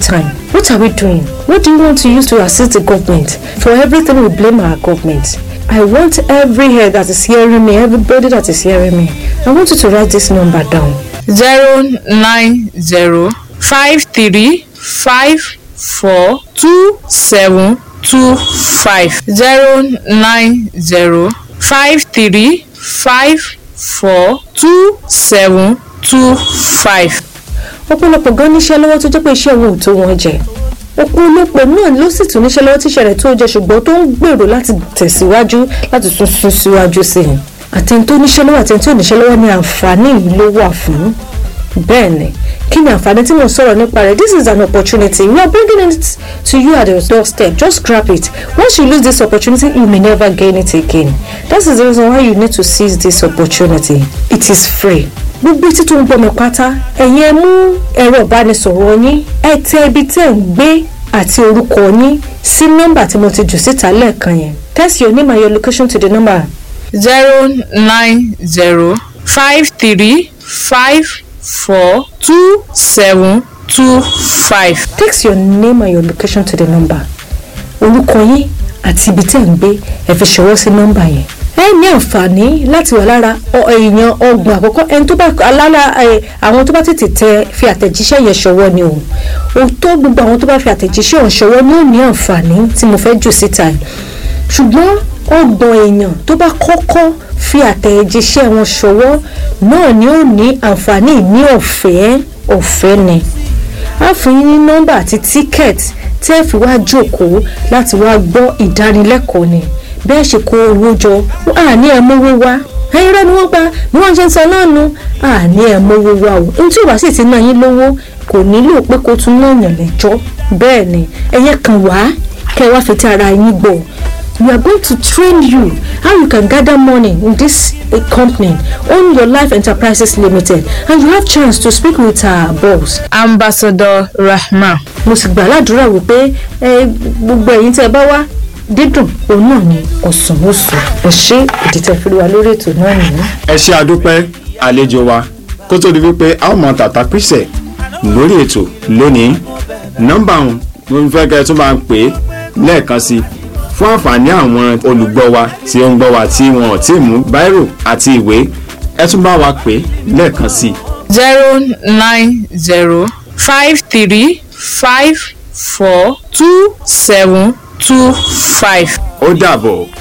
time. What are we doing? What do you want to use to assist the government? For everything, we blame our government. I want every head that is hearing me, everybody that is hearing me, I want you to write this number down. zero nine zero five three five four two seven two five zero nine zero five three five four two seven two five. ọ̀pọ̀lọpọ̀ gan níṣẹ́ lọ́wọ́ tó jẹ́ pé iṣẹ́ wọn ò tó wọn jẹ ọ̀pọ̀lọpọ̀ náà ló sì tún níṣẹ́ lọ́wọ́ tíṣẹ́ rẹ̀ tó jẹ ṣùgbọ́n tó ń gbèrò láti tẹ̀síwájú láti tún sún síwájú sí i àtẹni tó níṣẹ́ lọ́wọ́ àtẹni tó níṣẹ́ lọ́wọ́ ni àǹfààní yìí ló wà fún bẹ́ẹ̀ ni kí ni àǹfààní tí mo sọ̀rọ̀ nípa rẹ̀ this is an opportunity we are bringing it to you at your doorstep just grab it once you lose this opportunity you may never gain it again that is the reason why you need to seize this opportunity it is free gbogbo etí tó ń gbọ́ mi pátá ẹ̀yin ẹ mú ẹ̀rọ ìbánisọ̀rọ̀ yín ẹ tẹ ibi tẹ́ ń gbé àti orúkọ yín sí nọ́mbà tí mo ti jù síta lẹ́ẹ̀kan yẹn text your name and your location to the number zero nine zero five three five four two seven two five. text your name and your location to the number orúkọ yín àti ibi tẹ́ ń gbé ẹ fi ṣọwọ́ sí nọ́mbà yẹn ẹ ní àǹfààní láti wà lára ọ- èèyàn ọgbọ̀n àkọ́kọ́ ẹni tó bá alára ẹ, àwọn tó bá tètè tẹ fi àtẹ̀jíṣẹ́ yẹn ṣọwọ́ ni o òótọ́ gbogbo àwọn tó bá fi àtẹ̀jíṣẹ́ ọ̀hún ṣọwọ́ ni ó ní àǹfààní tí mo fẹ́ jù síta yìí ṣùgbọ́n ọgbọ̀n èèyàn tó bá kọ́kọ́ fi àtẹ̀jíṣẹ́ wọn ṣọwọ́ náà ni ó ní àǹfààní ní ọ̀fẹ́ ọ̀fẹ́ ni a fún yín ní nọ́mbà àti tíkẹ́ẹ̀tì tí ẹ fi wá jókòó láti wá gbọ́ ìdánilẹ́kọ̀ọ́ ni bẹ́ẹ̀ ṣe kó owó jọ àní ẹ̀ mówó wá ẹyin rẹ ni wọ́n pa bí wọ́n ṣe ń sọ náà nu àní ẹ̀ mówó wá o ohun tí ò bá sì ti ná yín lówó kò nílò pé kó tún náà yàn lẹ́jọ́ bẹ́ẹ̀ ni ẹ̀yẹ kan wá kẹ́ ẹ wá fi ti ara yín gbọ́ we are going to train you how you can gather money in this uh, company own your life enterprises limited and you have chance to speak with our boss ambassador rahman mo sì gbà ládùúrà wípé ẹ gbogbo ẹ̀yin tẹ́ ẹ bá wá dídùn òun náà ni ọ̀sán oṣù ẹ ṣe ìdìtẹ̀ fi wá lórí ètò náà nìyí. ẹ ṣe àdúpẹ́ àlejò wa kó tó di wípé a ó mọ tàtà píṣẹ̀ lórí ètò lónìí nọ́mbà ọ̀hún mo fẹ́ kẹ́ ẹ tún máa ń pè é lẹ́ẹ̀kan sí i fún àǹfààní àwọn olùgbọ́ wa tí ó ń gbọ́ wa tí wọn ò tí ì mú báírò àti ìwé ẹ tún bá wa pè é lẹ́ẹ̀kan sí i. zero nine zero five three five four two seven two five. ó dàbọ̀.